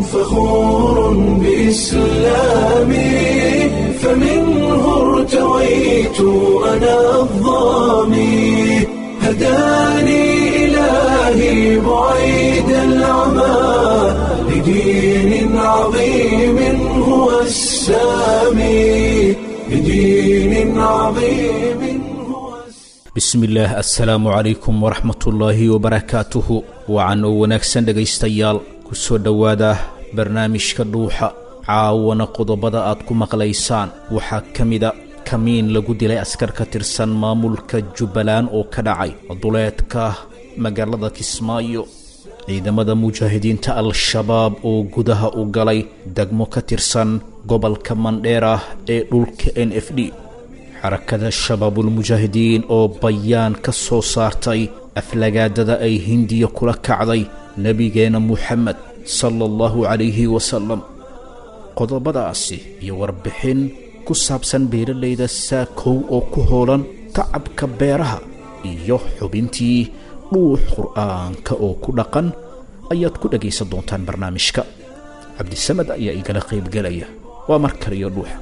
فخور بإسلامي فمنه ارتويت أنا الظامي هداني إلهي بعيد العمى لدين عظيم هو السامي لدين عظيم هو السامي bismillaah assalaamu calaykum waraxmatullaahi wabarakaatuhu wacan oo wanaagsan dhegaystayaal ku soo dhowaada barnaamijka dhuuxa caawana qodobada aad ku maqlaysaan waxaa ka mida kamiin lagu dilay askar ka tirsan maamulka jubbaland oo ka dhacay duleedka magaalada kismaayo ciidamada mujaahidiinta al-shabaab oo gudaha u galay degmo ka tirsan gobolka mandheera ee dhulka n f d xarakada shabaabulmujaahidiin oo bayaan ka soo saartay aflagaadada ay hindiya kula kacday nebigeenna muxamed sala allahu calayhi wasalam qodobadaasi iyo warbixin ku saabsan beeralayda saakow oo ku hoolan tacabka beeraha iyo xubintii dhuux qur'aanka oo ku dhaqan ayaad ku dhegaysan doontaan barnaamijka cabdisamad ayaa igala qaybgelaya waa mar kaliyo dhuuxa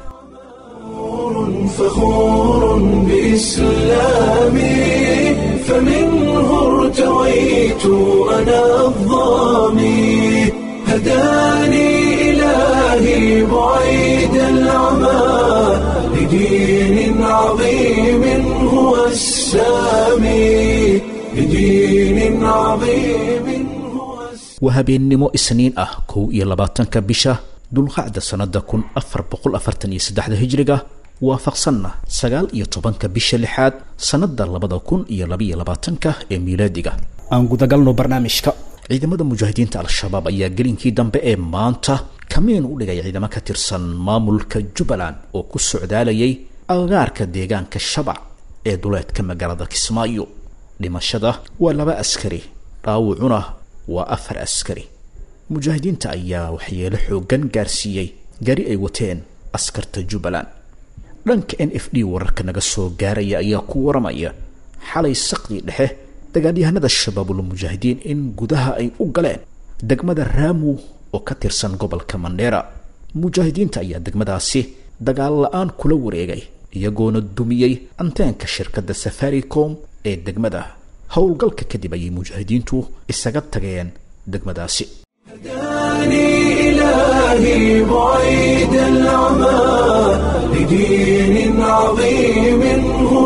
فخور بإسلامي فمنه ارتويت أنا الظامي هداني إلهي بعيد العمى لدين عظيم هو السامي لدين عظيم هو السامي waa habeennimo isniin ah kow iyo labaatanka bisha dulqacda sannada kun afar boqol afartan iyo saddexda hijriga waafaqsanna sagaal iyo tobanka bisha lixaad sannada labada kun iyo labaiyo labaatanka ee miilaadiga aan gudagalno barnaamijka ciidamada mujaahidiinta al-shabaab ayaa gelinkii dambe ee maanta kamiin u dhigay ciidamo ka tirsan maamulka jubbaland oo ku socdaalayay agaarka deegaanka shabac ee duleedka magaalada kismaayo dhimashada waa laba askari dhaawucuna waa afar askari mujaahidiinta ayaa waxyeelo xoogan gaarsiiyey gari ay wateen askarta jubbaland dhanka n f d wararka naga soo gaaraya ayaa ku waramaya xalay saqdii dhexe dagaalyahanada shabaabulmujaahidiin in gudaha ay u galeen degmada raamu oo ka tirsan gobolka mandheera mujaahidiinta ayaa degmadaasi dagaal la-aan kula wareegay iyagoona dumiyey anteenka shirkadda safaricom ee degmada howlgalka kadib ayay mujaahidiintu isaga tageen degmadaasi هداني إلهي بعيد العمى لدين عظيم هو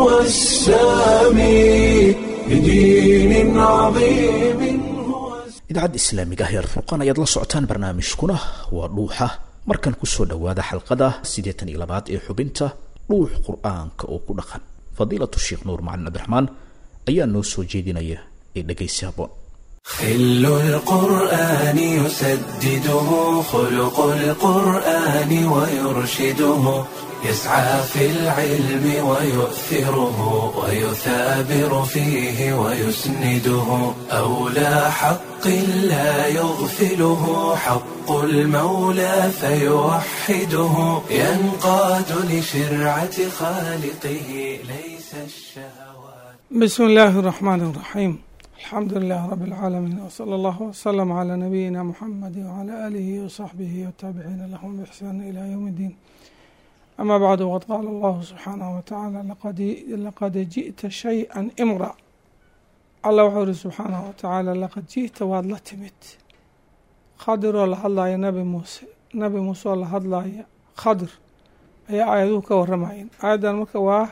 السامي لدين عظيم هو السامي idaacadda islaamiga ah ee alfurqaan ayaad la socotaan barnaamijkuna waa dhuuxa markan kusoo dhowaada xalqada siddeetan iyo labaad ee xubinta dhuux qur-aanka oo ku dhaqan fadiilatu sheekh nuur macalin cabdiraxmaan ayaa noo soo jeedinaya ee dhegaysi habboon خل القرآن يسدده خلق القرآن ويرشده يسعى في العلم ويؤثره ويثابر فيه ويسنده أولى حق لا يغفله حق المولى فيوحده ينقاد لشرعة خالقه ليس الشهوات بسم الله الرحمن الرحيم الحمد لله رب العالمين وصلى الله وسلم على نبينا محمد وعلى آله وصحبه والتابعين لهم بإحسان إلى يوم الدين أما بعد وقد قال الله سبحانه وتعالى لقد, لقد جئت شيئا إمرا الله وحوره سبحانه وتعالى لقد جئت واد لا تمت خضر ولا هدلايا نبي موسى نبي موسى ولا هدلايا خضر أي آيادو كورماين آياdan marka waa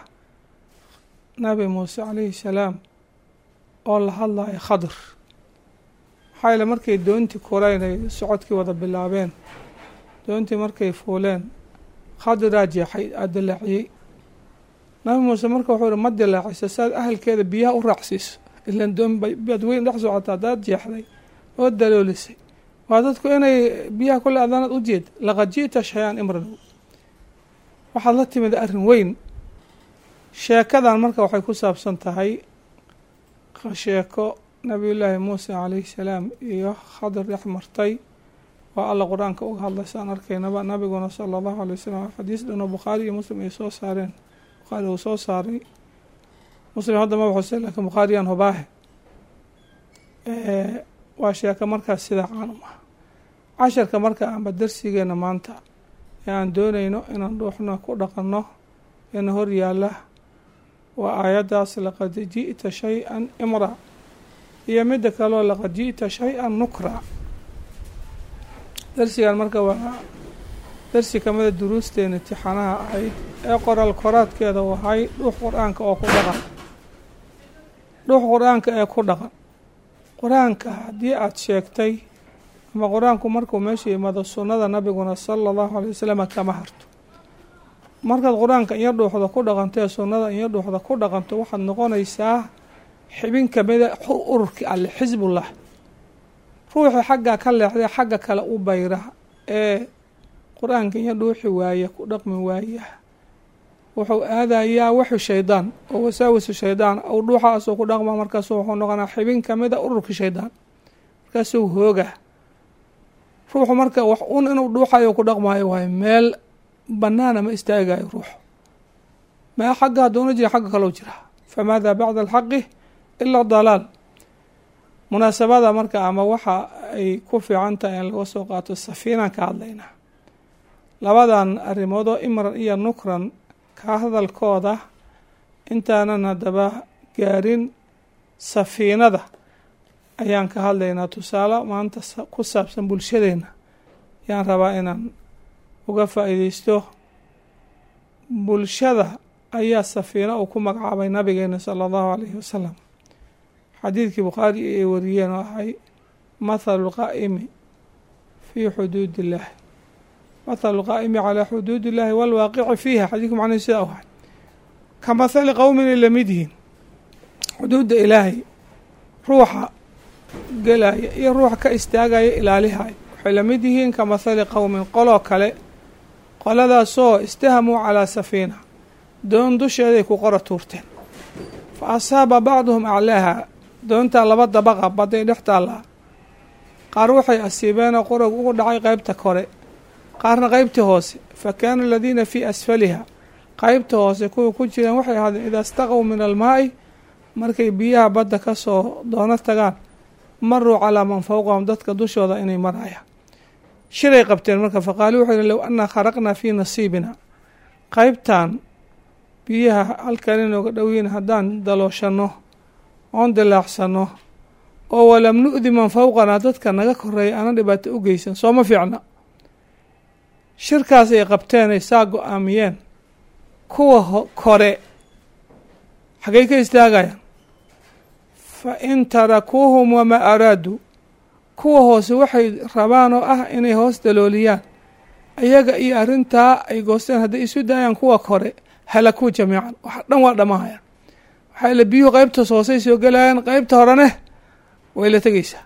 nabi muuse calayhi salaam oo la hadlayo khadr maxaa yeele markay doontii koreynay socodkii wada bilaabeen doontii markay fuuleen khadiraa jeexay aa dilaaciyey nabi muuse marka wuxuu ihi ma dilaaciso saad ahalkeeda biyaha u raacsiiso ilaan doon baad weyn dhex socota haddaad jeexday oo daloolisay waa dadku inay biyaha kule adaanad u jeed laqad ji'ta shay-aan imran waxaad la timid arrin weyn sheekadan marka waxay ku saabsan tahay sheeko nabiyullaahi muuse calayhi salaam iyo khadr dhex martay waa alla qur-aanka uga hadlay saan arkaynaba nabiguna sala allahu alay wasalam xadiis dhanoo bukhaari iyo muslim ay soo saareen bukhaari uu soo saaray muslim hadda ma waxuse laakiin bukhaariyaan hubaahe waa sheeko markaas sidaa caanum ah casharka marka amba darsigeena maanta ee aan doonayno inaan dhuuxna ku dhaqanno eena hor yaalla waa aayaddaas laqad ji'ta shay-an imra iyo midda kaleo laqad ji'ta shay-an nukra darsigan marka waa darsi kamida duruusteena imtixaanaha ahayd ee qoraal koraadkeeda wahay dhuux qur-aanka oo ku dhaqan dhuux qur-aanka ee ku dhaqan qur-aanka haddii aada sheegtay ama qur-aanku markuu meesha yimaado sunnada nabiguna sala allahu alay wasalam kama harto markaad qur-aanka iyo dhuuxda ku dhaqanto ee sunnada iyo dhuuxda ku dhaqanto waxaad noqonaysaa xibin kamida ururkii alle xisbullah ruuxii xaggaa ka leexday xagga kale u bayra ee qur-aanka iyo dhuuxi waaya ku dhaqmi waaya wuxuu aadayaa waxu shaydaan oo wasaawisu shaydaan ou dhuuxaasuu ku dhaqma markaasu wuxuu noqonaa xibin kamida ururkii shaydaan markaasuu hooga ruuxu marka wax un inuu dhuuxayo ku dhaqmaayo waayo meel banaana ma istaagayo ruuxu mee xagga hadduuna jira xagga kalou jiraa famaada bacda alxaqi ila dalaal munaasabada marka ama waxa ay ku fiican tahay in laga soo qaato safiinaan ka hadlaynaa labadan arrimoodoo imran iyo nukran ka hadalkooda intaanan haddaba gaarin safiinada ayaan ka hadlaynaa tusaale maanta ku saabsan bulshadeena ayaan rabaa inaan uga faa-iideysto bulshada ayaa safiino uu ku magacaabay nabigeena sala allahu alayhi wasalam xadiidkii bukhaari ay wariyeen oo ahay mathalu lqaa'imi fii xuduudi illaahi mathalu lqaa'imi calaa xuduudi illaahi walwaaqici fiiha xadiidku macnahi sidaa u ahay ka mathali qowmin ay lamid yihiin xuduudda ilaahay ruuxa gelaya iyo ruuxa ka istaagaya ilaalihaya waxay lamid yihiin ka mathali qowmin qoloo kale qoladaasoo istahamuu calaa safiina doon dusheeday ku qora tuurteen fa asaaba bacduhum aclaaha doontaa laba dabaqa baday dhex taallaa qaar waxay asiibeenoo qorog ugu dhacay qeybta kore qaarna qeybtii hoose fa kaana aladiina fii asfaliha qeybta hoose kuwa ku jireen waxay ahaadeen idaa istaqow min almaa'i markay biyaha badda ka soo doono tagaan maruu calaa man fowqahum dadka dushooda inay marayaan shiray qabteen marka faqaaluu wuxuu yihi low annaa kharaqnaa fii nasiibina qeybtan biyaha halkan inooga dhowiin haddaan dalooshanno oon dilaacsano oo walam nu'di man fowqanaa dadka naga koreeya ana dhibaato u geysan sooma fiicna shirkaas ay qabteen ay saa go-aamiyeen kuwa kore xaggay ka istaagayaan fa in tarakuuhum wamaa araaduu kuwa hoose waxay rabaan oo ah inay hoos dalooliyaan ayaga iyo arrintaa ay goosteen hadday isu daayaan kuwa kore halakuu jamiican wax dhan waa dhamahayaan waxaa ila biyuhu qeybtaas hoosey soo gelayaan qeybta horene way la tegeysaa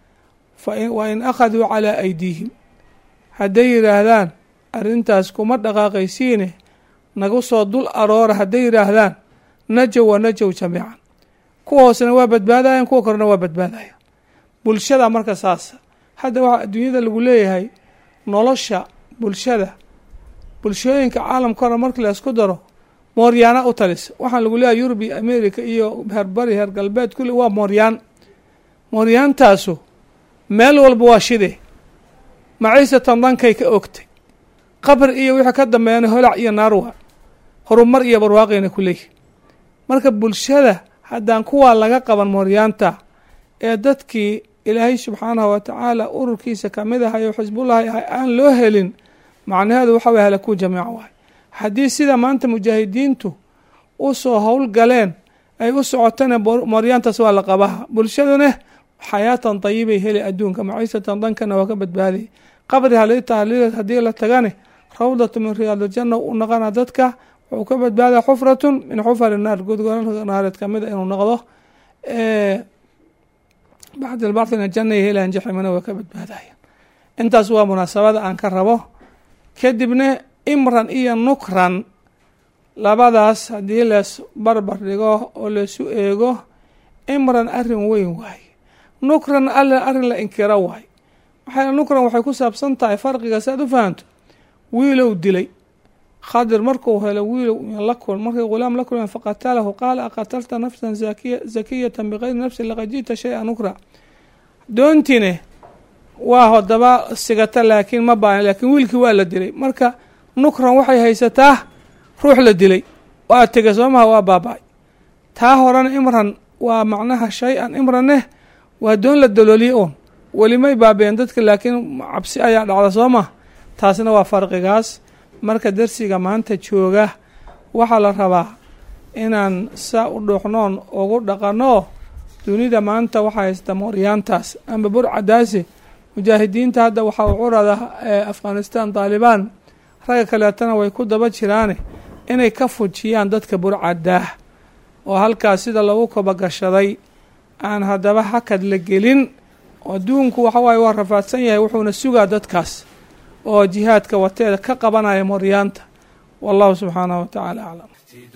wa in akhaduu calaa aydiihim hadday yidhaahdaan arrintaas kuma dhaqaaqaysiine nagu soo dul aroora hadday yidhaahdaan najow wa najow jamiican kuwa hoosena waa badbaadayan kuwa korena waa badbaadayan bulshada marka saasa hadda waxaa adduunyada lagu leeyahay nolosha bulshada bulshooyinka caalamka hore markii la isku daro mooryaana u talisa waxaan lagu leeyahay yurub iyo america iyo heerbari heer galbeed kulli waa mooryaan mooryaantaasu meel walba waa shide maciisatan dankay ka ogtay qabri iyo wixii ka dambeeyana holac iyo naarwa horumar iyo barwaaqayna ku leeyihi marka bulshada haddaan kuwaa laga qaban mooryaanta ee dadkii ilaahay subxaanahu wa tacaala ururkiisa kamid ahayo xisbullahi ahay aan loo helin macnaheedu waxa way halakuu jamiica waay haddii sida maanta mujaahidiintu u soo howl galeen ay u socotana mooryaantaas waa la qabaha bulshaduna xayaatan dayibay heli adduunka maciisatan dankana waa ka badbaaday qabri halitahliil haddii la tagane rawdatu min riyaadiljanna u naqana dadka wuxuu ka badbaadaa xufratun min xufari naar godgolalka naareed kamida inuu noqdo bacd albacdina jannay helaan jaximana waa ka badbaadayan intaas waa munaasabada aan ka rabo kadibna imran iyo nukran labadaas haddii lees barbar dhigo oo leesu eego imran arrin weyn waaye nukran alle arrin la inkiro waaye maxaa nukran waxay ku saabsan tahay farqiga si aad u fahanto wiilow dilay khadir markuu helo wiilow la kul markay ghulaam la kulmeen faqatalahu qaala aqatalta nafsan zakiya zakiyatan bikayri nafsin laqad ji'ta shay-a nukra doontine waa hodaba sigata laakiin ma baahan laakiin wiilkii waa la dilay marka nukran waxay haysataa ruux la dilay waa tegay soomaha waa baaba-ay taa horena imran waa macnaha shay-an imraneh waa doon la dalooliye uun welimay baabeen dadka laakiin cabsi ayaa dhacda soo ma taasna waa farqigaas marka darsiga maanta jooga waxaa la rabaa inaan saa u dhuuxnoon ugu dhaqanoo dunida maanta waxaa haysta mooryaantaas amba burcadaasi mujaahidiinta hadda waxaa u curada afghanistan taalibaan ragga kaleetana way ku daba jiraane inay ka fujiyaan dadka burcadaah oo halkaas sida lagu kobagashaday aan haddaba hakad la gelin adduunku waxawaaye waa rafaadsan yahay wuxuuna sugaa dadkaas oo jihaadka wateeda ka qabanaya mooryaanta wallahu subxaanahu watacaala aclam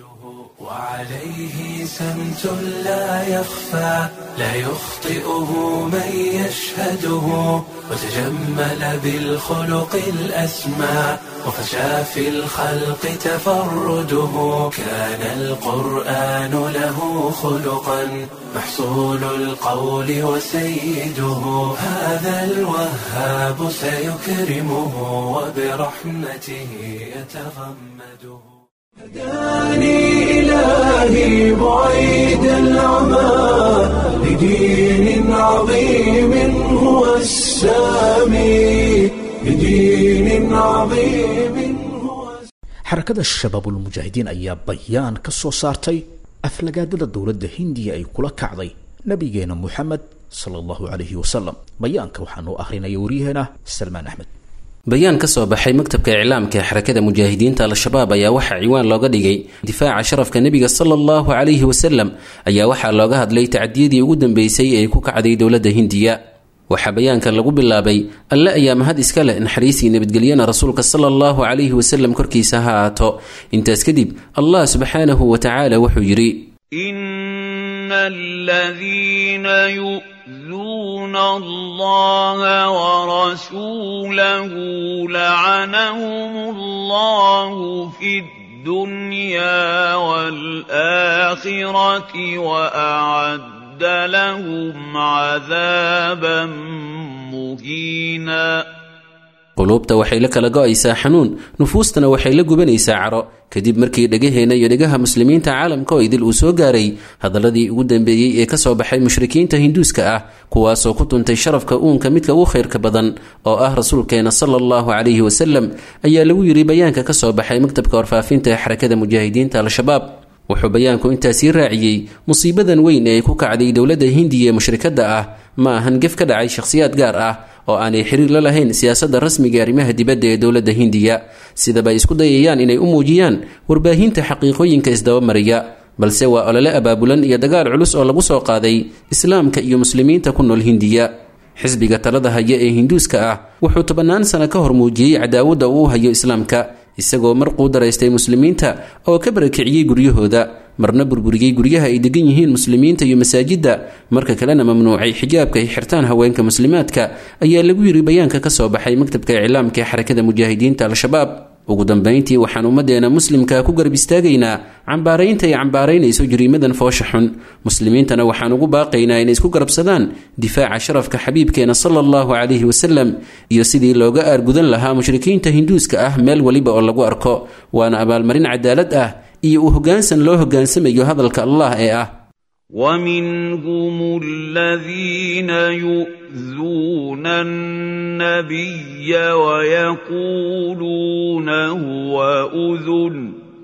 وعليه سمت لا يخفى لا يخطئه من يشهده وتجمل بالخلق الأسمى وفشى في الخلق تفرده كان القرآن له خلقا محصول القول وسيده هذا الوهاب سيكرمه وبرحمته يتغمده هداني إلهي بعيد العمى لدين عظيم هو السامي لدين عظيم هو xarakada shabaabulmujaahidiin ayaa bayaan ka soo saartay aflagaadada dowladda hindiya ay kula kacday nabigeena moxamed sala allahu calayhi wasalam bayaanka waxaa noo akhrinaya waryaheena salmaan axmed bayaan ka soo baxay maktabka iclaamka ee xarakada mujaahidiinta al-shabaab ayaa waxaa ciwaan looga dhigay difaaca sharafka nebiga sala allahu calayhi wasalam ayaa waxaa looga hadlay tacdiyadii ugu dambeysay ee ku kacday dowladda hindiya waxaa bayaanka lagu bilaabay alle ayaa mahad iska leh naxariisii nabadgelyana rasuulka sala allahu calayhi wasalam korkiisa ha aato intaas kadib allah subxaanahu wa tacaala wuxuu yidhi إن الذين يؤذون الله ورسوله لعنهم الله في الدنيا والآخرة وأعد لهم عذابا مهينا quluubta waxay la kala go-aysaa xanuun nufuustana waxay la gubanaysaa caro kadib markii dhegaheenna iyo dhegaha muslimiinta caalamka oo idil uu soo gaaray hadaladii ugu dambeeyey ee kasoo baxay mushrikiinta hinduuska ah kuwaasoo ku tuntay sharafka uunka midka ugu khayrka badan oo ah rasuulkeena sala allahu calayhi wasalam ayaa lagu yidhi bayaanka ka soo baxay maktabka warfaafinta ee xarakada mujaahidiinta al-shabaab wuxuu bayaanku intaasii raaciyey musiibadan weyn ee ay ku kacday dowladda hindiya ee mushrikadda ah ma ahan gef ka dhacay shakhsiyaad gaar ah oo aanay xiriir la lahayn siyaasadda rasmiga arrimaha dibadda ee dowladda hindiya sidaba ay isku dayayaan inay u muujiyaan warbaahinta xaqiiqooyinka isdabamariya balse waa olole abaabulan iyo dagaal culus oo lagu soo qaaday islaamka iyo muslimiinta ku nool hindiya xisbiga talada haya ee hinduuska ah wuxuu tobannaan sano ka hor muujiyey cadaawadda uu hayo islaamka isagoo mar quu daraystay muslimiinta oo ka barakiciyey guryahooda marna burburiyey guryaha ay degan yihiin muslimiinta iyo masaajidda marka kalena mamnuucay xijaabka ay xirtaan haweenka muslimaadka ayaa lagu yiri bayaanka ka soo baxay maktabka iclaamka ee xarakada mujaahidiinta al-shabaab ugu dambayntii waxaan ummaddeena muslimka ku garab istaagaynaa cambaaraynta ay cambaaraynayso jariimadan foosha xun muslimiintana waxaan ugu baaqaynaa inay isku garabsadaan difaaca sharafka xabiibkeena sala allahu calayhi wasalam iyo sidii looga aargudan lahaa mushrikiinta hinduuska ah meel weliba oo lagu arko waana abaalmarin cadaalad ah iyo uu hoggaansan loo hoggaansamayo hadalka allah ee ah ومنهم الذين يؤذون النبي ويقولون هو أذن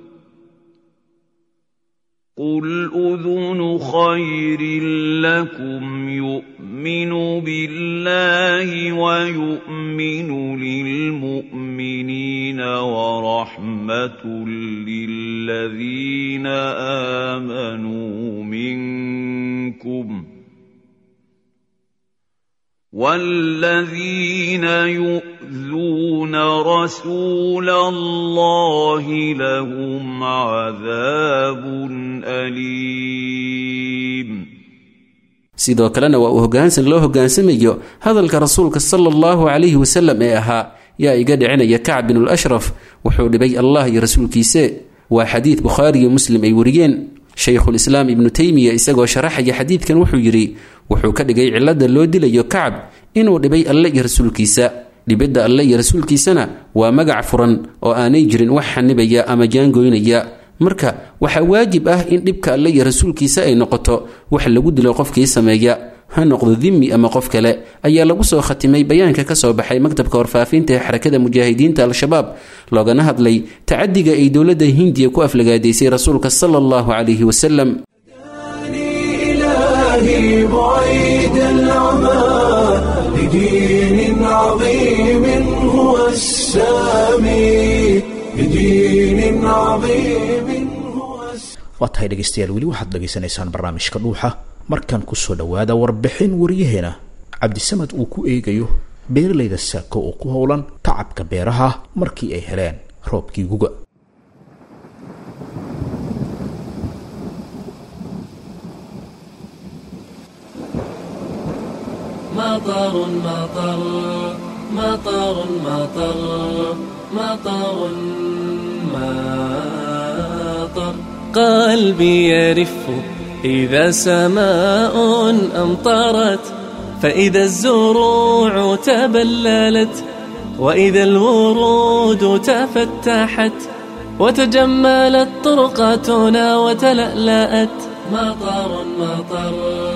قل أذن خير لكم يؤمن بالله ويؤمن للمؤمنين ورحمة للذين آمنوا منكم والذين يؤذون رسول الله لهم عذاب أليم sidoo kalena waa uu hoggaansan loo hoggaansamayo hadalka rasuulka sala allahu calayhi wasalam ee ahaa yaa iga dhicinaya kacb binul ashraf wuxuu dhibay allah iyo rasuulkiise waa xadiid bukhaari iyo muslim ay wariyeen shaykhulislaam ibnu teymiya isagoo sharaxaya xadiidkan wuxuu yidhi wuxuu ka dhigay cilladda loo dilayo kacab inuu dhibay alle iyo rasuulkiisa dhibidda alle iyo rasuulkiisana waa magac furan oo aanay jirin wax xanibaya ama jaangoynaya marka waxaa waajib ah in dhibka alle iyo rasuulkiisa ay noqoto wax lagu dilo qofkii sameeya ha noqdo dimi ama qof kale ayaa lagu soo khatimay bayaanka ka soo baxay maktabka warfaafinta ee xarakada mujaahidiinta al-shabaab loogana hadlay tacadiga ay dowladda hindiya ku aflagaadaysay rasuulka sala allahu calayhi wasalam إلهي بعيد العمى لدين عظيم هو السامي لدين عظيم هو السامي waa tahay dhegaystayaal weli waxaad dhegaysanaysaan barnaamijka dhuuxa markan kusoo dhowaada warbixin waryaheena cabdisamad uu ku eegayo beeralayda saako oo ku howlan tacabka beeraha markii ay heleen roobkii guga مطر مطر مطر مطر مطر مطر قلبي يرف إذا سماء أمطرت فإذا الزروع تبللت وإذا الورود تفتحت وتجملت طرقاتنا وتلألأت مطر مطر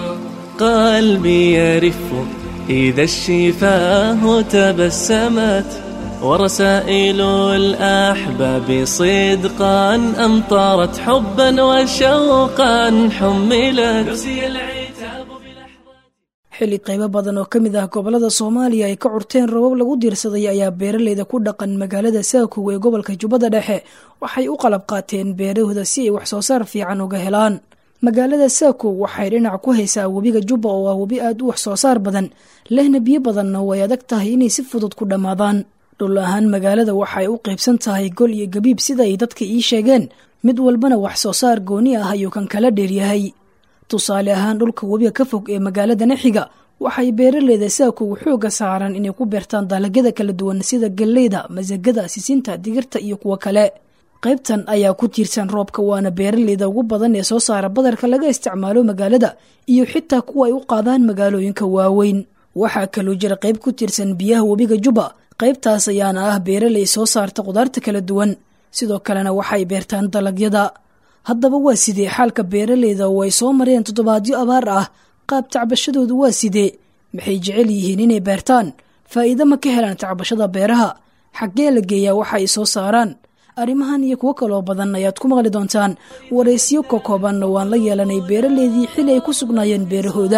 قلبي يرف إذا الشفاه تبسمت ورسائل الأحباب صدقا أمطرت حبا وشوقا حملت نسي العتاب بلحظات xilli qaybo badan oo ka mid ah gobolada soomaaliya ay ka curteen rabab lagu diirsaday ayaa beeraleyda ku dhaqan magaalada saakow ee gobolka jubbada dhexe waxay u qalab qaateen beerahooda si ay wax soo saar fiican uga helaan magaalada saakow waxay dhinac ku haysaa webiga jubba oo ah webi aad u wax soo saar badan lehna biyo badanna way adag tahay inay si fudud ku dhammaadaan dhul ahaan magaalada waxay u qaybsan tahay gol iyo gabiib sida ay dadka ii sheegeen mid walbana wax soo saar gooni ah ayuu kan kala dheeryahay tusaale ahaan dhulka webiga ka fog ee magaaladana xiga waxay beeraleyda saakow xooga saaran inay ku beertaan dalagyada kala duwan sida galleyda masagada sisinta digirta iyo kuwo kale qaybtan ayaa ku tiirsan roobka waana beeraleyda ugu badan ee soo saara badarka laga isticmaalo magaalada iyo xitaa kuwa ay u qaadaan magaalooyinka waaweyn waxaa kaloo jira qayb ku tiirsan biyaha webiga jubba qaybtaas ayaana ah beeraley soo saarta qudaarta kala duwan sidoo kalena waxay beertaan dalagyada haddaba waa sidee xaalka beeraleyda oo ay soo mareen toddobaadyo abaar ah qaab tacbashadoodu waa sidee maxay jecel yihiin inay beertaan faa'iido ma ka helaan tacbashada beeraha xaggee la geeyaa waxa ay soo saaraan arrimahan iyo kuwo kaloo badan ayaad ku maqli doontaan waraysiyo ka koobanna waan la yeelanay beeraleydii xili ay ku sugnaayeen beerahooda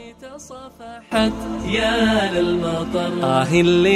تصفحت يا للمطر آه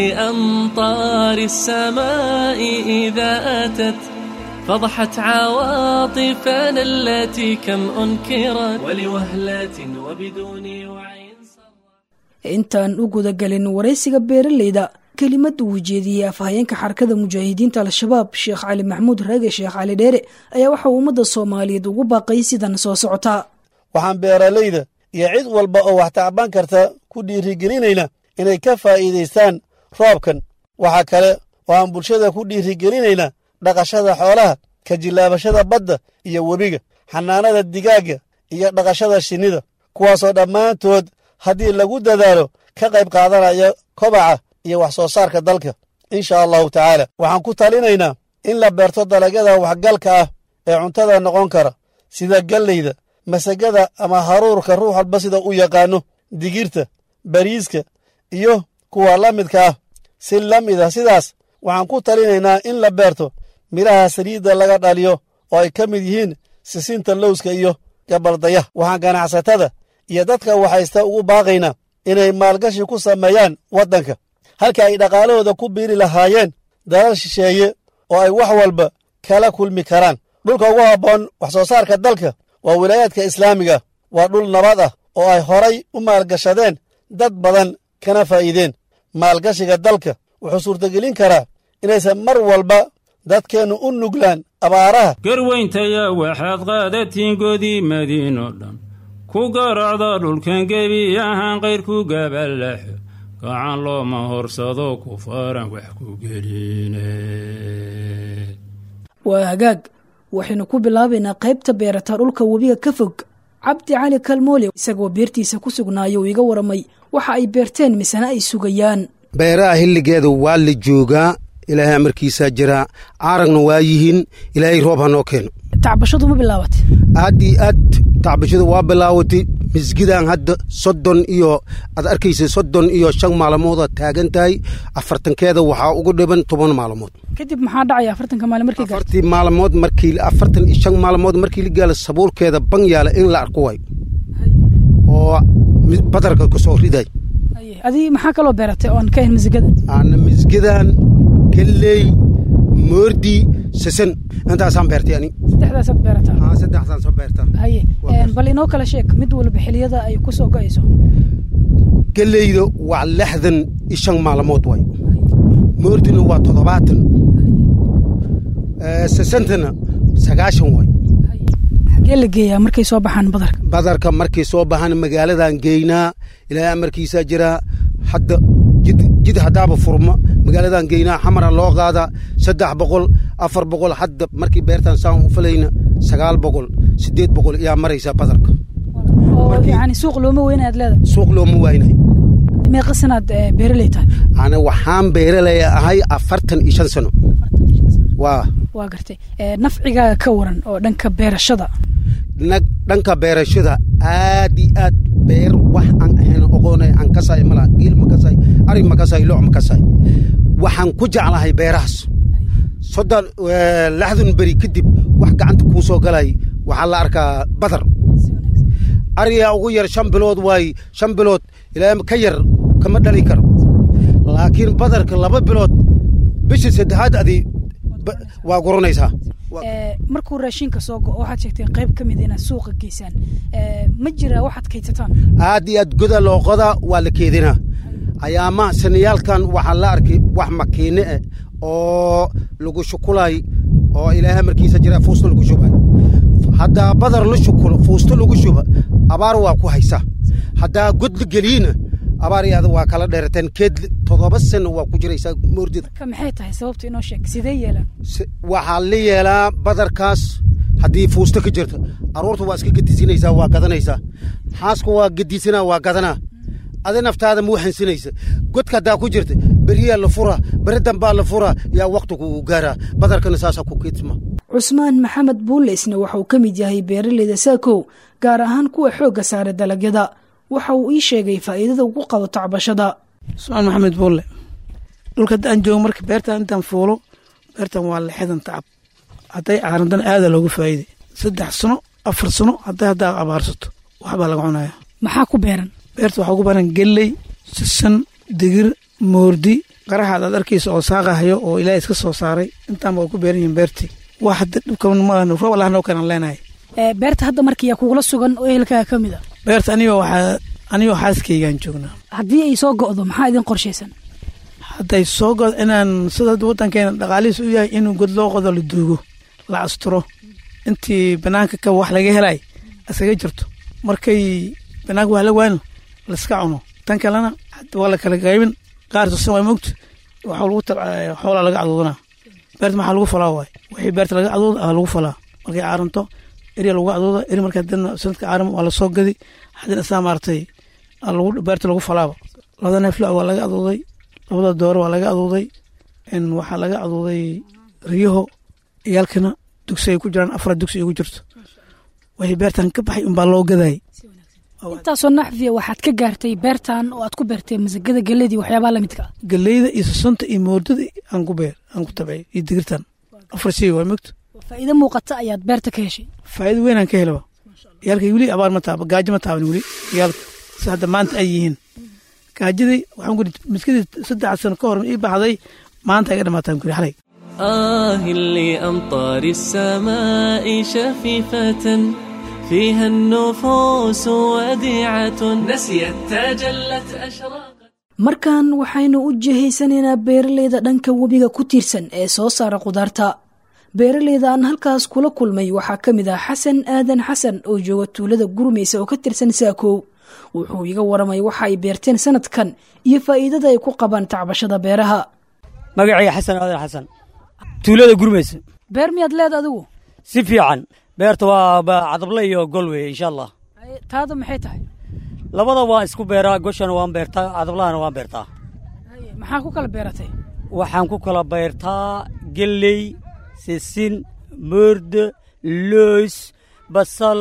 لأمطار السماء إذا أتت فضحت عواطفنا التي كم أنكرت ولوهلة وبدون وعي intaan u gudagelin waraysiga beeraleyda kelimad uu jeediyey afhayeenka xarakada mujaahidiinta al-shabaab sheekh cali maxamuud raage sheekh cali dheere ayaa waxa uu ummadda soomaaliyeed ugu baaqay sidan soo socotaa waxaan beeralayda iyo cid walba oo wax tacban karta ku dhiirigelinayna inay ka faa'iidaystaan roobkan waxaa kale oo aan bulshada ku dhiirigelinayna dhaqashada xoolaha ka jillaabashada badda iyo webiga xanaanada digaagga iyo dhaqashada shinnida kuwaasoo dhammaantood haddii lagu dadaalo ka qayb qaadanaya kobaca iyo wax soo saarka dalka insha allahu tacaala waxaan ku talinaynaa in la beerto dalagyada waxgalka ah ee cuntada noqon kara sida galleyda masagada ama haruurka ruux walba sida u yaqaano digirta bariiska iyo kuwa la midka ah si la mid ah sidaas waxaan ku talinaynaa in la beerto midhaha saliidda laga dhaliyo oo ay ka mid yihiin sisinta lowska iyo gabaldayaha waxaan ganacsatada iyo dadka waxaysta ugu baaqaynaa inay maalgashi ku sameeyaan waddanka halka ay dhaqaalahooda ku biiri lahaayeen dalal shisheeye oo ay wax walba kala kulmi karaan dhulka ugu habboon wax soo saarka dalka waa wilaayaadka islaamiga waa dhul nabad ah oo ay horay u maalgashadeen dad badan kana faa'iideen maalgashiga dalka wuxuu suurtagelin karaa inaysan mar walba dadkeennu u nuglaan abaaraha garweyntaya waxaad qaadatiin godii madiino dhan ku garacda dhulkan gebi ahaan kayrku gabalaxo gacan looma horsado ku faran wax ku geline waa hagaag waxaynu ku bilaabaynaa qaybta beerata dhulka webiga ka fog cabdi cali kalmoole isagoo beertiisa ku sugnaayo uu iga waramay waxa ay beerteen misena ay sugayaan beeraha xilligeeda waa la joogaa ilaahay amarkiisaa jiraa caaragna waa yihiin ilaahay roob ha noo keeno tacbashadu ma bilaabatay aad iyo aad tacbashadu waa bilaawatay misgidan hadda soddon iyo aad arkaysa soddon iyo shan maalmoodaad taagan tahay afartankeeda waxaa ugu dhiban toban maalmood kadib maxaa dhacaya afartanka maalin markii gaarto afartii maalmood markii afartan iyo shan maalmood markii la gaalo sabuurkeeda ban yaala in la arko waay oo badarka ku soo riday adii maxaa kaloo beeratay oo aan ka ahayn masigada aana misgidan galley moordi sasan intaasaan beertay ani saddexdaasaad beerataa haa saddexdaan soo beertaa haye bal inoo kala sheeg mid walba xiliyada ay ku soo go'ayso galleyda waa lixdan iyo shan maalmood waay moordina waa toddobaatan sasantana sagaashan waay xagee la geeyaa markay soo baxaan badarka badarka markay soo baxaan magaaladan geynaa ilaahay amarkiisaa jiraa hadda jid jid haddaaba furma magaaladan geynaa xamara loo qaadaa saddex boqol afar boqol hadda markii beertan saan u falayna sagaal boqol siddeed boqol ayaa maraysaa badarka oo yani suuq looma weyna aad leedahay suuq looma waynay meeqa sanaad beeraley tahay ana waxaan beeraley ahay afartan iyo shan sano waa waa gartay nafcigaaga ka waran oo dhanka beerashada dhanka beerashada aad iyo aad beer wax aan ahayn oqoonay aan kasay malaha giil ma kasay ari ma kasay looc ma kasay waxaan ku jeclahay beerahaas soddon lixdan beri kadib wax gacanta kuu soo galay waxaa la arkaa badar ariyaa ugu yar shan bilood waay shan bilood ilaa ka yar kama dhali karo laakiin badarka laba bilood bisha saddexaad adi waa guranaysaa markuu raashinka soo go waxaad sheegteen qayb ka mid inaad suuqa geysaan ma jira waxaad kaydsataan aad iyo aad goda loo qodaa waa la keedinaa ayaamaha sanayaalkan waxaa la arkay wax makiine eh oo lagu shukulay oo ilaahay markiisa jira fuusto lagu shubay haddaa badar la shukulo fuusto lagu shuba abaar waa ku haysaa haddaa god la geliyina abaar yaada waa kala dheerateen keed toddoba sano waa ku jiraysaa moordida marka maxay tahay sababta inoo sheeg sidee yeelaan waxaa la yeelaa badarkaas haddii fuusto ka jirta aroorta waa iska gedisinaysaa waa gadanaysaa xaaska waa gedisinaa waa gadanaa adi naftaada ma waxansinaysa godka haddaa ku jirta beriyaa la furaa beri dambaa la furaa yaa waktigu uu gaaraa badarkana saasaa ku keedsma cusmaan maxamed buuleysna waxa uu ka mid yahay beeraleyda saakow gaar ahaan kuwa xoogga saara dalagyada waxa uu ii sheegay faa'iidada ugu qabo tacbashada cusmaan maxamed buulle dhulka haddaan joogo marka beertan intaan fuulo beertan waa lixdan tacab hadday caarandana aada loogu faa'iiday saddex sano afar sano hadday haddaa abaarsato waxbaa laga cunaya maxaa ku beeran beerta waxaa ugu baran gelley sisan digir moordi qaraxaad aad arkaysa oo saaqahayo oo ilaahay iska soo saaray intaanba way ku beeran yihiin beertii wax hadda dhibkan maahan roob allah noo keenan leenahay beerta hadda markiyaa kugula sugan oo ehelkaaga ka mid a beerta anigoo waxaa anigoo xaaskaygaan joognaa haddii ay soo go'do maxaa idin qorshaysan hadday soo go'do inaan sida hadda waddankeena dhaqaalihiis u yahay inuu god loo qodo la duugo la asturo intii banaanka ka wax laga helay iskaga jirto markay banaanka wax la waano laiska cuno tan kalena waa la kala qaybin qaar tusan waa mogta waxaa lagu xoolaa laga caduudanaa beerta maxaa lagu falaa waay wixii beerta laga caduuda aa lagu falaa markay caaranto eri lagu caduuda eri markaa dadna sanadka caaram waa lasoo gadi haddana isaa maaragtay beerta lagu falaaba labada neefla waa laga caduuday labada dooro waa laga caduuday waxaa laga caduuday riyaho iyaalkana dugsi ay ku jiraan afar dugsi ay ku jirto wixii beertan ka baxay unbaa loo gadayay intaasoo naxfiya waxaad ka gaartay beertan oo aad ku beertay masagada geledii waxyaabaha lamidka ah galeyda iyo sasanta iyo moordada aan ku beer aan ku tabcay iyo digirtan afar shay waa mogto faa'iido muuqata ayaad beerta ka heshay faa'iido weyn aan ka helaba yaalkay weli abaar ma taaba gaajo ma taaban weli yaalka si hadda maanta ay yihiin gaajadii waxaan kuri miskadii saddex sano ka hor ii baxday maanta iga dhamaataan kuri xalay آه لأمطار السماء شفيفة فيها النفوس وديعة نسيت تجلت أشراقا markan waxaynu u jihaysanaynaa beeraleyda dhanka webiga ku tiirsan ee soo saara khudaarta beeraleyda aan halkaas kula kulmay waxaa ka mid ah xasan aadan xasan oo jooga tuulada gurmaysa oo ka tirsan saakow wuxuu iga waramay waxa ay beerteen sanadkan iyo faa'iidada ay ku qabaan tacbashada beeraha magacayga xasan aadan xasan tuulada gurmaysa beer miyaad leed adigu si fiican beerta waa cadable iyo gol weye insha allah taada maxay tahay labada waan isku beeraa goshana waan beertaa adablahana waan beertaa maxaa ku kala beeratay waxaan ku kala beertaa gelley sisin moorde loys basal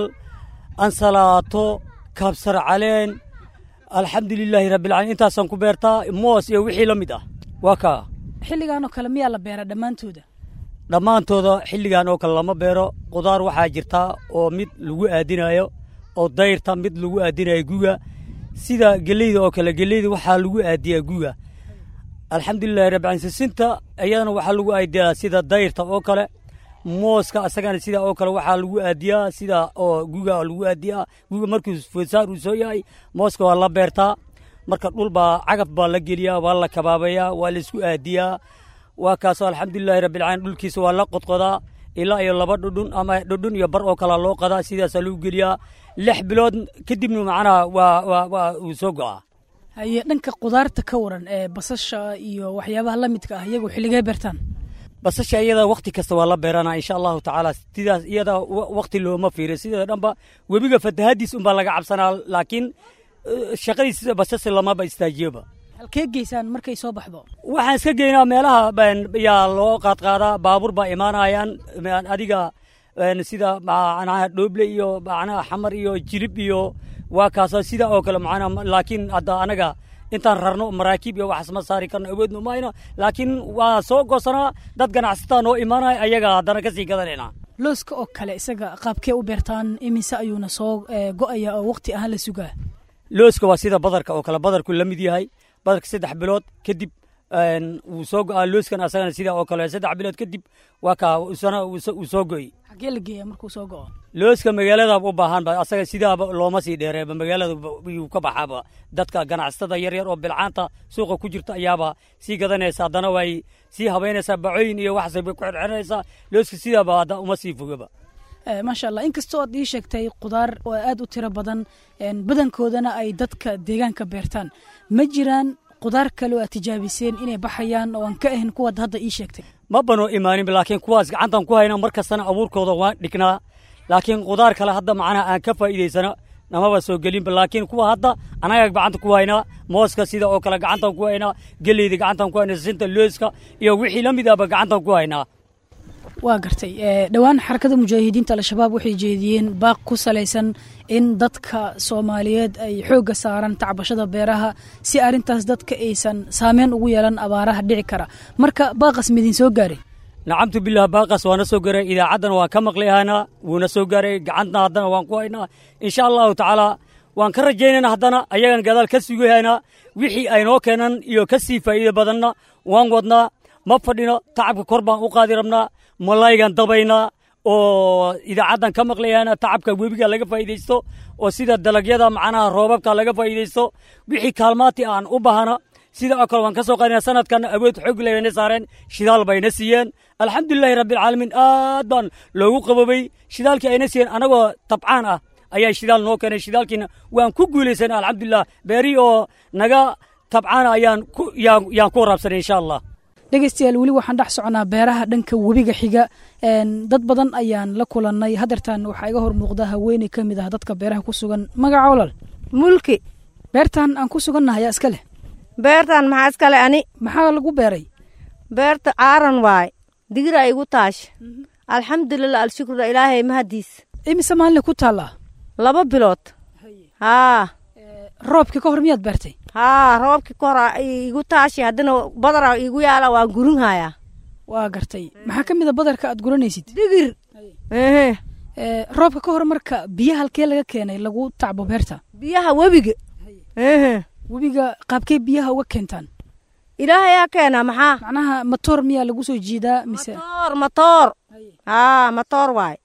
ansalaato kabsar caleen alxamdulilaahi rabbilcaalamiin intaasaan ku beertaa moos iyo wixii la mid ah waa kaa xilligaanoo kale miyaa la beeraa dhammaantooda dhammaantooda xilligan oo kale lama beero qudaar waxaa jirtaa oo mid lagu aadinayo oo dayrta mid lagu aadinayo guga sida geleyda oo kale geleyda waxaa lagu aadiyaa guga alxamdulilahi rabbialamiin sisinta iyadana waxaa lagu aadiyaa sida dayrta oo kale mooska asagana sida oo kale waxaa lagu aadiyaa sida oo guga lagu aadiyaa guga markuu fosaar uu soo yahay mooska waa la beertaa marka dhul baa cagaf baa la geliyaa waa la kabaabayaa waa la isku aadiyaa waa kaasoo alxamdulilahi rabbilcaalamiin dhulkiisa waa la qodqodaa ilaa iyo laba dhudhun ama dhudhun iyo bar oo kalea loo qadaa sidaasaa lagu geliyaa lix bilood kadibna macnaha waa waa waa uu soo go'aa haye dhanka qudaarta ka waran ee basasha iyo waxyaabaha la midka ah iyagu xilligee beertaan basasha iyada wakti kasta waa la beeranaa insha allahu tacaala sidaas iyada wakti looma fiiriyo sideeda dhanba webiga fatahadiis unbaa laga cabsanaa laakiin shaqadiisa basasha lamaba istaajiyoba halkee geysaan markay soo baxdo waxaan iska geynaa meelaha yaa loo qaadqaadaa baabuur baa imaanayaan adiga sida macnaha dhooble iyo macnaha xamar iyo jirib iyo waa kaasoo sida oo kale macnaha laakiin hadda anaga intaan rarno maraakiib iyo waxaas ma saari karno awoodno mayno laakiin waa soo goosanaa dad ganacsataa noo imaanaya ayaga haddana kasii gadanayna looska oo kale isaga qaabkee u beertaan imise ayuuna soo go'aya oo waqti ahaan la sugaa looska waa sida badarka oo kale badarku la mid yahay badarka saddex bilood kadib wuu soo go'aa looskan asagana sida oo kale saddex bilood kadib waa kaa isana uu soo go'i xaggee la geeyaa markuu soo go'o looska magaalada u baahan ba asaga sidaaba looma sii dheereeba magaalada yuu ka baxaaba dadka ganacsatada yaryar oo bilcaanta suuqa ku jirta ayaaba sii gadanaysa haddana way sii habaynaysaa bacooyin iyo waxaas bay ku xirxiranaysaa looska sidaaba hadda uma sii fogaba maasha allah inkastoo aad ii sheegtay qudaar oo aad u tiro badan badankoodana ay dadka deegaanka beertaan ma jiraan qudaar kale oo aad tijaabiseen inay baxayaan oo aan ka ahayn kuwaad hadda ii sheegtay ma banoo imaanin laakiin kuwaas gacantan ku hayna mar kastana abuurkooda waan dhignaa laakiin qudaar kale hadda macnaha aan ka faa'iidaysana namaba soo gelinba laakiin kuwa hadda anaga gacanta ku haynaa mooska sida oo kale gacantan ku haynaa geleyda gacantan ku haynaa sisinta looska iyo wixii la mid ahba gacantan ku haynaa waa gartay dhowaan xarakada mujaahidiinta al-shabaab waxay jeediyeen baaq ku salaysan in dadka soomaaliyeed ay xoogga saaraan tacbashada beeraha si arrintaas dadka aysan saameyn ugu yeelan abaaraha dhici kara marka baaqas midin soo gaaray nacamtu bilah baaqas waana soo gaaray idaacaddana waan ka maqli ahaynaa wuuna soo gaaray gacantna haddana waan ku haynaa insha allahu tacaala waan ka rajaynayna haddana ayagan gadaal ka sugi haynaa wixii aynoo keenan iyo ka sii faa'iida badanna waan wadnaa ma fadhino tacabka kor baan u qaadi rabnaa malaygan dabaynaa oo idaacaddan ka maqlayana tacabka webiga laga faa'iidaysto oo sida dalagyada macnaha roobabka laga faa'iidaysto wixii kaalmaati aan u bahana sida oo kale waan ka soo qaadina sanadkan awood xoog layna saareen shidaal bayna siiyeen alxamdulilahi rabbilcaalamiin aad baan loogu qabobay shidaalkii ayna siiyeen anagoo tabcaan ah ayaa shidaal noo keenay shidaalkiina waan ku guulaysan alxamdulilah beeri oo naga tabcaana ayaan yaan ku waraabsanay insha allah dhegeystayaal weli waxaan dhex soconaa beeraha dhanka webiga xiga dad badan ayaan la kulannay hadeertan waxaa iga hor muuqda haweeney ka mid ah dadka beeraha ku sugan magaca olol mulki beertan aan ku sugannahay yaa iska leh beertan maxaa iskale ani maxaa lagu beeray beerta caaran waay digira igu taash alxamdulilah alshukrulah ilaahay mahadiis imise maalinle ku taallaa laba bilood haa roobkii ka hor miyaad beertay haa roobkii ka hor igu taashi haddana badara igu yaala waan gurinhayaa waa gartay maxaa ka mid a badarka aad guranaysid digir roobka ka hor marka biyaha halkee laga keenay lagu tacbo beerta biyaha webiga webiga qaabkee biyaha uga keentaan ilaahayaa keena maxaa macnaha matoor miyaa lagu soo jiidaa mise matoor matoor haa matoor waay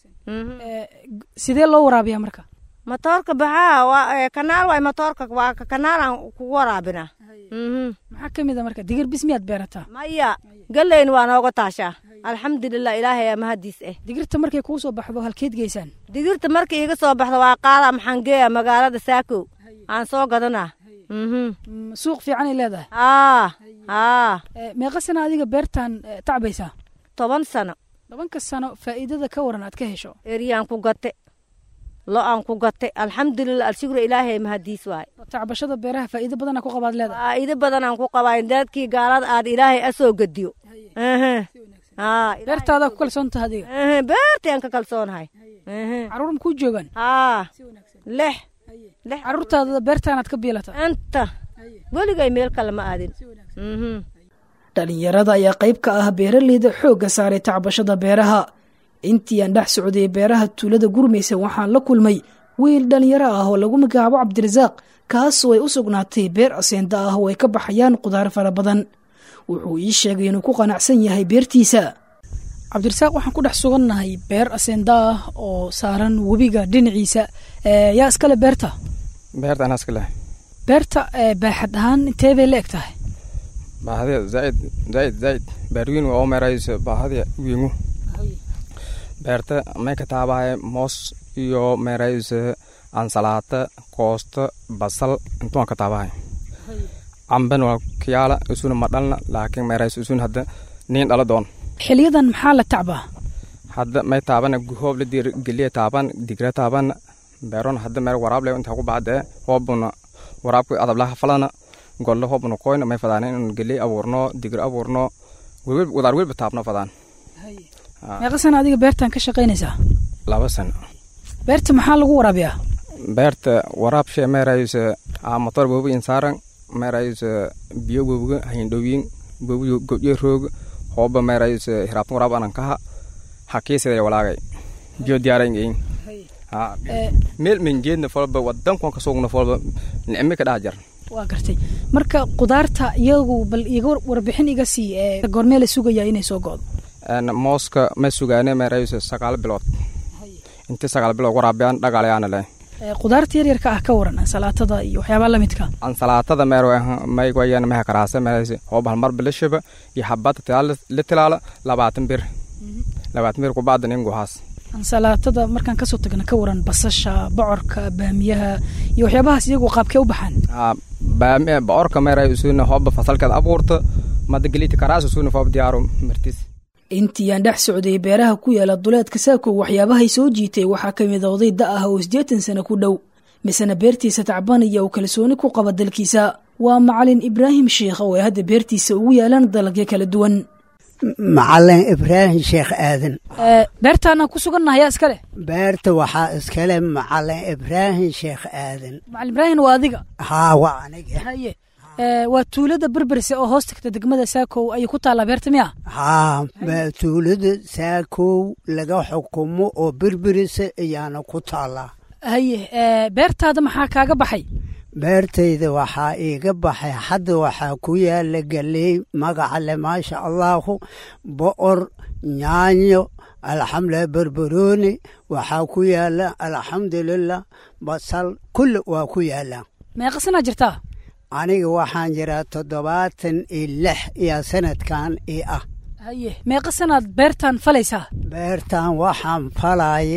sidee loo waraabiyaa marka matoorka baxaa waa kanaal waay matoorka waa kanaalaan kugu waraabina maxaa ka mid a marka digir bis miyaad beerataa maya galeyn waa nooga taashaa alxamdulilah ilaahayaa mahadiis eh digirta markay kuu soo baxdo halkeed geysaan digirta markay iga soo baxdo waa qaada maxaan geeya magaalada saakow aan soo gadanaa suuq fiicanay leedahay haa haa meeqa sana adiga beertan tacbaysaa toban sano tobanka sano faa'iidada ka waran aad ka hesho eryaan ku gate lo aan ku gatay alxamdulilah alshukru ilaahay mahadiis waay tacbashada beeraha faa'iido badana ku qabaad leedahay faa'iido badanaan ku qabaa daadkii gaalada aad ilaahay asoo gediyo beertaada ku kalsoon taha adiga beertaan ka kalsoonahay caruur makuu joogaan haa lix caruurtaada beertaanaad ka biilata inta weligay meel kale ma aadin dhalinyarada ayaa qayb ka ah beeraleyda xoogga saaray tacbashada beeraha intii aan dhex socday beeraha tuulada gurmaysa waxaan la kulmay wiil dhalinyaro ah oo lagu magacaabo cabdirasaaq kaasoo ay u sugnaatay beer aseenda ah oo ay ka baxayaan qudaar fara badan wuxuu ii sheegay inuu ku qanacsan yahay beertiisa cabdirasaaq waxaan ku dhex sugannahay beer aseenda ah oo saaran webiga dhinaciisa yaa iskale beerta beerta anaa iska leh beerta baaxad ahaan intee bay la eg tahay baahadiya zaaid zaaid zaaid baarwiin waa oo meerayso baahadiya wiingu beerta may ka taabahay moos iyo meerayso ansalaata koosto basal intuaan ka taabahay camben waa kiyaala isuna ma dhalna laakiin meerayso isuna hadda niin dhala doon xiliyadan maxaa la tacbaa hadda may taabana hoob la dir geliya taaban digra taaban beeron hadda meer waraab le intaa ku bacda hoobuna waraabka adablaha falana golle hoobuna koyna may fadaan in geliy abuurno digir abuurno wadaar welba taabno fadaan meeqa sana adiga beertan ka shaqaynaysaa laba sano beerta maxaa lagu waraabiyaa beerta waraab shee meeraysa motor bobu insaaran meeraysa biyo bobuga hayndhowiin bobu godye roog hooba meeraysa hiraabtan waraab anan kaha hakiisida walaagay biyo diyaarayn meel menjeedna folba wadankuan kasugna folba nicmi ka dhaha jar waa gartay marka qudaarta iyagu bal iga warbixin iga sii ee goormee la sugayaa inay soo go'do mooska ma sugaane meeraysa sagaal bilood inti sagaal bilood waraabiyaan dhagaalayaana leh qudaarta yaryarka ah ka waran ansalaatada iyo waxyaabaha lamidka ansalaatada meer maywayan meha karaasa meeraysa hooba halmar bilashaba iyo habada la tilaala labaatan bir labaatan bir kubacda ninguhaas ansalaatada markaan kasoo tagna ka waran basasha bocorka baamiyaha iyo waxyaabahaas iyagu qaabkee u baxaan bocorka meeray usuna hooba fasalkeed abuurta madagelita karaas usuna foob diyaaro martis intii aan dhex socday beeraha ku yaala duleedka saakow waxyaabahay soo jiitay waxaa ka mid a oday da ah oo siddeetan sano ku dhow misena beertiisa tacbanaya uu kalsooni ku qaba dalkiisa waa macalin ibraahim sheikh oo ay hadda beertiisa ugu yaalaan dalagyo kala duwan macalin ibraahim sheekh aadan beertaana ku sugannaha yaa iska leh beerta waxaa iskale macalin ibraahim sheekh aadan macalin ibraahim waa adiga haa waa aniga haye waa tuulada berberse oo hoos tagta degmada saakow ayay ku taallaa beerta miya haa tuulada saakow laga xukumo oo berberise ayaana ku taallaa haye beertaada maxaa kaaga baxay beertayda waxaa iiga baxay hadda waxaa ku yaala galey magacale maasha allaahu bo'or nyaanyo alxamdulilah berberooni waxaa ku yaala alxamdulilah basal kulli waa ku yaalaa meeqa sanaa jirtaa aniga waxaan jiraa toddobaatan iyo lix iyo sanadkan ii ah haye meeqa sanaad beertan falaysaa beertan waxaan falaaye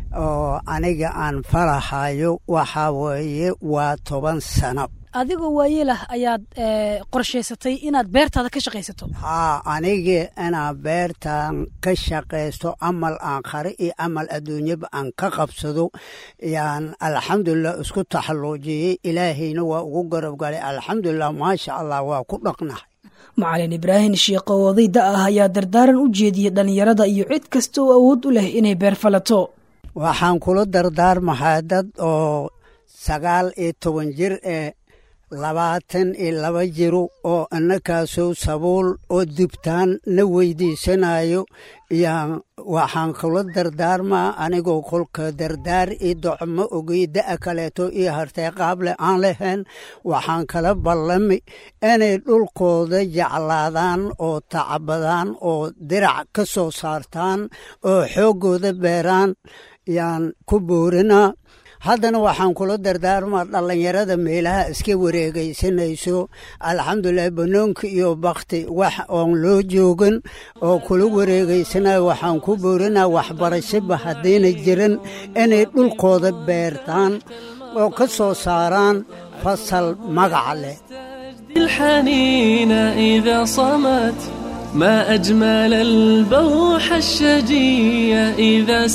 oo aniga aan falahayo waxaa weeye waa toban sano adigoo waayeelah ayaad qorshaysatay inaad beertaada ka shaqaysato haa aniga inaan beertan ka shaqaysto amal aan qari iyo amal adduunyaba aan ka qabsado yaan alxamdulilah isku taxalluujiyey ilaahayna waa ugu garabgalay alxamdulilah maasha allah waa ku dhaqnahay macalin ibraahim shiikho oday da ah ayaa dardaaran u jeediyey dhallinyarada iyo cid kasta oo awood u leh inay beer falato waxaan kula dardaarmahaa dad oo sagaal iyo toban jir ee labaatan iyo laba jiro oo innakaasoo sabuul oo dibtaan na weydiisanayo yaan waxaan kula dardaarmaa anigoo kolka dardaar iyo docmo ogey da'a kaleeto iyo hartee qaable aan lahayn waxaan kala ballami inay dhulkooda jeclaadaan oo tacbadaan oo dirac ka soo saartaan oo xooggooda beeraan yaan ku boorinaa haddana waxaan kula dardaarmaa dhallinyarada meelaha iska wareegaysanayso alxamdulilah banoonka iyo bakti wax oon loo joogin oo kula wareegaysanayo waxaan ku boorinaa waxbarashaba haddayna jirin inay dhulkooda beertaan oo ka soo saaraan fasal magaca leh الحنين إذا صمت ما أجمل البوح الشجي إذا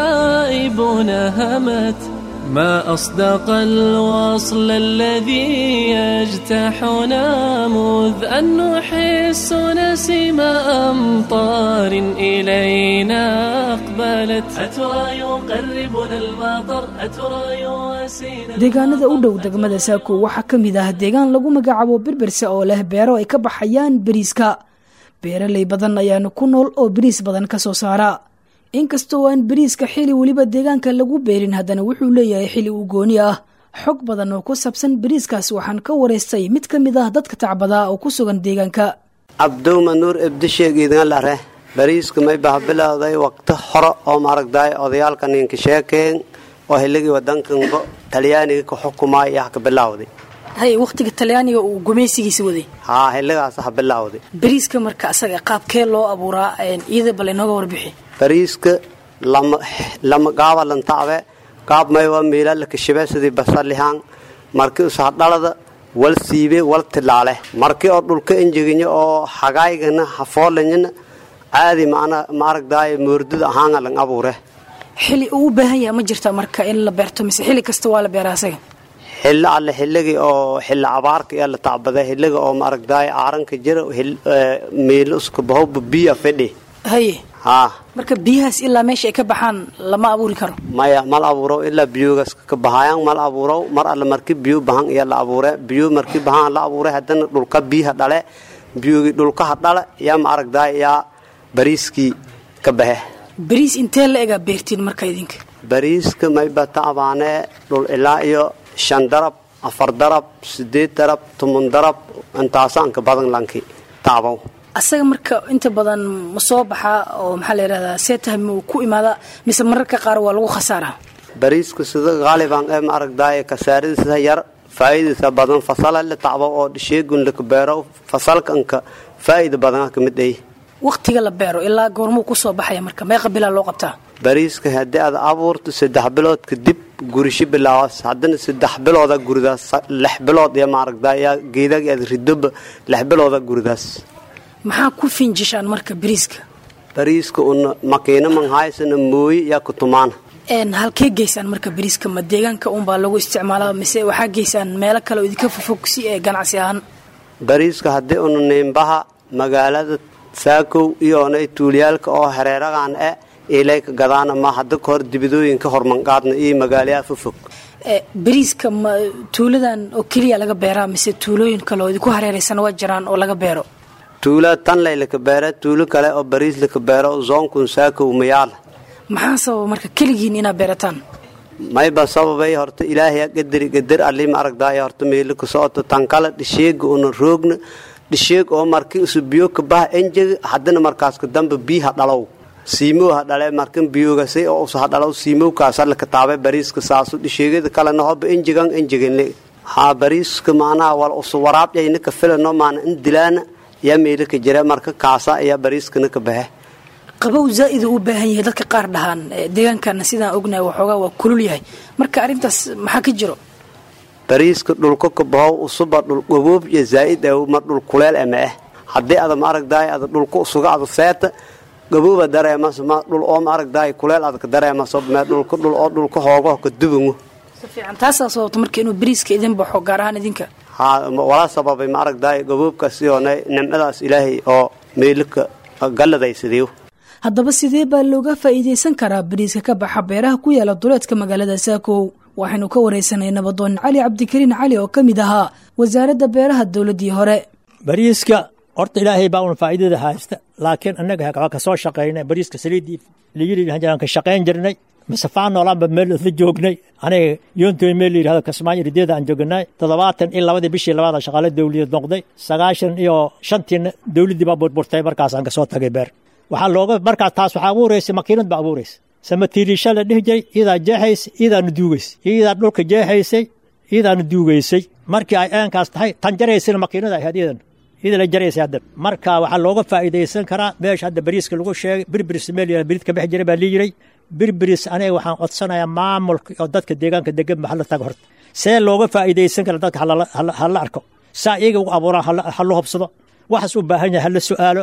سحائبنا همت ما أصدق الوصل الذي يجتاحنا مذ أن نحس نسيم أمطار إلينا أقبلت أترى يقربنا المطر أترى يواسينا deegaanada u dhow degmada saako waxaa ka mid ah deegaan lagu magacaabo berberse oo leh beero ay ka baxayaan beriiska beeraley badan ayaana ku nool oo beriis badan ka soo saara inkastoo aan beriiska xili weliba deegaanka lagu beerin haddana wuxuu leeyahay xili uu gooni ah xog badan oo ku saabsan beriiskaas waxaan ka waraystay mid ka mid ah dadka tacbadaa oo ku sugan deegaanka cabdowma nuur ebdisheegiidan lare bariiska may baha bilowday waqti hore oo maaragdaay odayaalka ninka sheekeen oo hiligii wadankanba talyaaniga ka xukumay yaa ka bilowday hay waqtiga talyaaniga uu gumaysigiisa waday haa hiligaas ha bilowday beriiska marka asaga qaabkee loo abuuraa iyada bal inooga warbixi bariiska lama lama gaaba lantacbe gaab maywa miila lakashibe sidii basalihaan markii usahdhalada wal siibe wal tilaale markii oo dhulka enjeginya oo hagaygana hafoolanyana caadi maana maaragdaay moordada ahaanga lang abuure xili uu u baahan yaha ma jirta marka in la beerto mise xili kasta waa la beeraa asaga xilli alle xilligii oo xilli abaarka ee la tacbaday xilliga oo maaragdaay aaranka jira miilo uska bahowba biya fidhi haye haa marka biyahaas ilaa meesha ay ka baxaan lama abuuri karo maya mal abuurow ilaa biyoogaas ka bahayaan mal abuurow mar alle marki biyo bahan iyo la abuure biyo marki bahan la abuure haddana dhulka biyaha dhale biyogii dhulkaha dhale yaa ma aragdaay yaa bariiskii ka baxe beriis intee la egaa beertiin marka idinka bariiska mayba tacbaanee dhul ilaa iyo shan darab afar darab sideed darab toban darab intaasaanka badan lanki tacbow asaga marka inta badan ma soo baxaa oo maxaa la yidhahdaa see tahay ma ku imaada mise mararka qaar waa lagu khasaaraa bariiska sida qaaliban ee ma aragdaay kasaaradiisa yar faa'iidadiisa badan fasala la tacbo oo sheegun laka beero fasalkanka faa'iida badan ka mid ay waqtiga la beero ilaa goormuu ku soo baxaya marka meeqa bilaa loo qabtaa bariiska haddii aad abuurto saddex bilood kadib gurisho bilaawas haddana saddex bilooda guridaas lix bilood iyo maaragdaay yaa geedagi aad ridoba lix bilooda guridaas maxaa ku finjishaan marka beriiska bariiska una makiina manhaysana mooye yaa kutumaana halkee geysaan marka beriiska ma deegaanka unbaa lagu isticmaalaa mise waxaa geysaan meelo kale oo idinka fofog si ee ganacsi ahaan bariiska haddii una niimbaha magaalada saakow iyo onay tuuliyaalka oo hareeragan e ilayka gadaana ma hadda ka hor dibidooyinka hormanqaadna iyo magaalayaa fofog beriiska ma tuuladan oo keliya laga beeraa mise tuulooyin kale oo idinku hareeraysan waa jiraan oo laga beero tuula tanlay laka beera tuulo kale oo bariis laka beero zoonkun saakow mayaal maxaa sababa marka keligiin inaad beerataan mayba sababay horta ilaahay qadari qadar alli ma aragdaay horta meelo ka socoto tan kale dhisheega una roogna dhisheeg oo markii isu biyo ka baha enjega haddana markaas ka damba biyaha dhalow siimow ha dhale markan biyogasay oo usa ha dhalow siimowkaasa laka taabay bariiska saasu dhisheegyada kalena hoba enjegan enjeganle haa bariiska macnaha wal usu waraabcayna ka filano maana in dilaana yaa meelo ka jira marka kaasa ayaa bariiskana ka baxe qabow zaa'id u baahan yahay dadka qaar dhahaan deegaankana sidaan ognahay waxoogaa waa kulul yahay marka arrintaas maxaa ka jiro bariiska dhulka ka bahow usuba dhul gaboob iyo zaa'id ah ma dhul kuleel ama ah haddii ada ma aragdaay ada dhulka usuga ada seeta gabooba dareemas ma dhul oo ma aragdaay kuleel ada ka dareemaso me dhulka dhul oo dhulka hoogo ka dubango si fiican taasaa sababta marka inuu beriiska idin baxo gaar ahaan idinka haa wala sababay ma aragdaay gaboobkaas iyoona nimcadaas ilaahay oo meelika galladaysidiyo haddaba sidee baa looga faa'iidaysan karaa beriiska ka baxa beeraha ku yaala duleedka magaalada saakow waxaynu ka waraysanay nabadoon cali cabdikariin cali oo ka mid ahaa wasaaradda beeraha dowladdii hore bariiska horta ilaahay baa una faa'iidada haysta laakiin annaga waa ka soo shaqaynay bariiska saliiddii layidhi ka shaqayn jirnay masafaan noolaanba meel isla joognay aniga yoontoy meel la yidhahdo kasmaayo rideeda aan joognay toddobaatan iyo labadii bishii labaada shaqaale dawladeed noqday sagaashan iyo shantiina dawladdii baa burburtay markaasaan kasoo tagay beer waxaa looga markaas taas waxaa abuuraysa makiinad baa abuuraysa samatiiriisha la dhihi jiray iyadaa jeexaysay iyadaana duugaysay iyadaa dhulka jeexaysay iyadaana duugaysay markii ay eenkaas tahay tan jaraysana makiinada ahayd iyadan iyada la jaraysay haddan marka waxaa looga faa'iidaysan karaa meesha hadda bariiska lagu sheegay birbiris meel bariid ka bixi jiray baa lii yiray birbiris aniga waxaan codsanayaa maamulka oo dadka deegaanka degan ba hala tago horta see looga faa'iidaysan kara dadka hala arko saa iyaga ugu abuuraan hala hubsado waxaas u baahan yahay hala su'aalo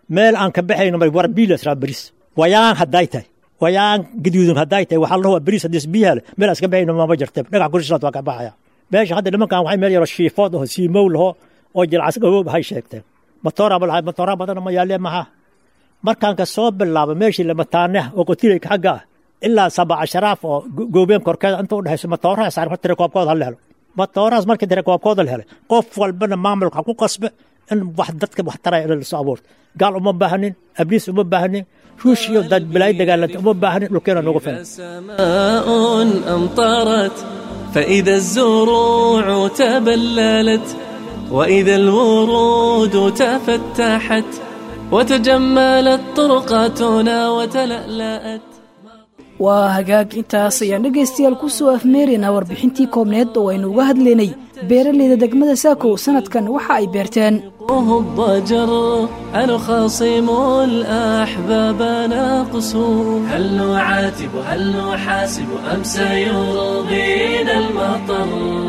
meel aan ka baxayno mar war biilas raa bariis wayaan hadday tahay wayaan gaduudan hadday tahay waxaa la waa bariis haddii biyaha leh meel aan iska baxayno mama jirta dhagax kurishaad waa ka baxaya meesha hadda nimankan waxay meel yaro shiifood aho siimow laho oo jilcas gaboob hay sheegteen matooraba lahay matoora badan ma yaalee maxaa markaan ka soo bilaabo meeshii lamataaneh oo qotilayka xagga ah ilaa saba casharaaf oo goobeen korkeeda inta u dhexayso matooraha saar mar tirakoobkooda ha la helo matoorahaas markii tirakoobkooda la helay qof walbana maamulka ku qasbe in wax dadka wax taraya in lasoo abuurto gaal uma baahanin abliis uma baahanin ruush iyo dad bilaay dagaalanta uma baahanin dhulkeena noogu filan سماء أمطرت فإذا الزروع تبللت وإذا الورود تفتحت وتجملت طرقاتنا وتلألأت waa hagaag intaas ayaan dhegaystayaal ku soo afmeeraynaa warbixintii koobneed oo aynu uga hadlaynay beeraleyda degmada saakow sanadkan waxa ay beerteen وهو الضجر الخصيم الأحباب نقصو هل نعاتب هل نحاسب أم سيرضينا المطر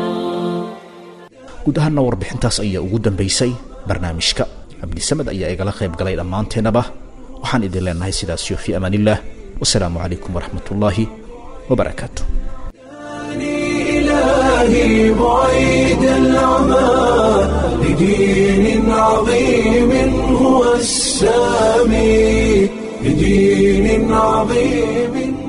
guud ahaanna warbixintaas ayaa ugu dambaysay barnaamijka cabdisamed ayaa igala qayb galay dhammaanteennaba waxaan idin leenahay sidaasiyo fii amaanillaah wasalaamu calaykum waraxmat ullaahi wabarakaatu إلهي بعيد العمى لدين عظيم هو السامي لدين عظيم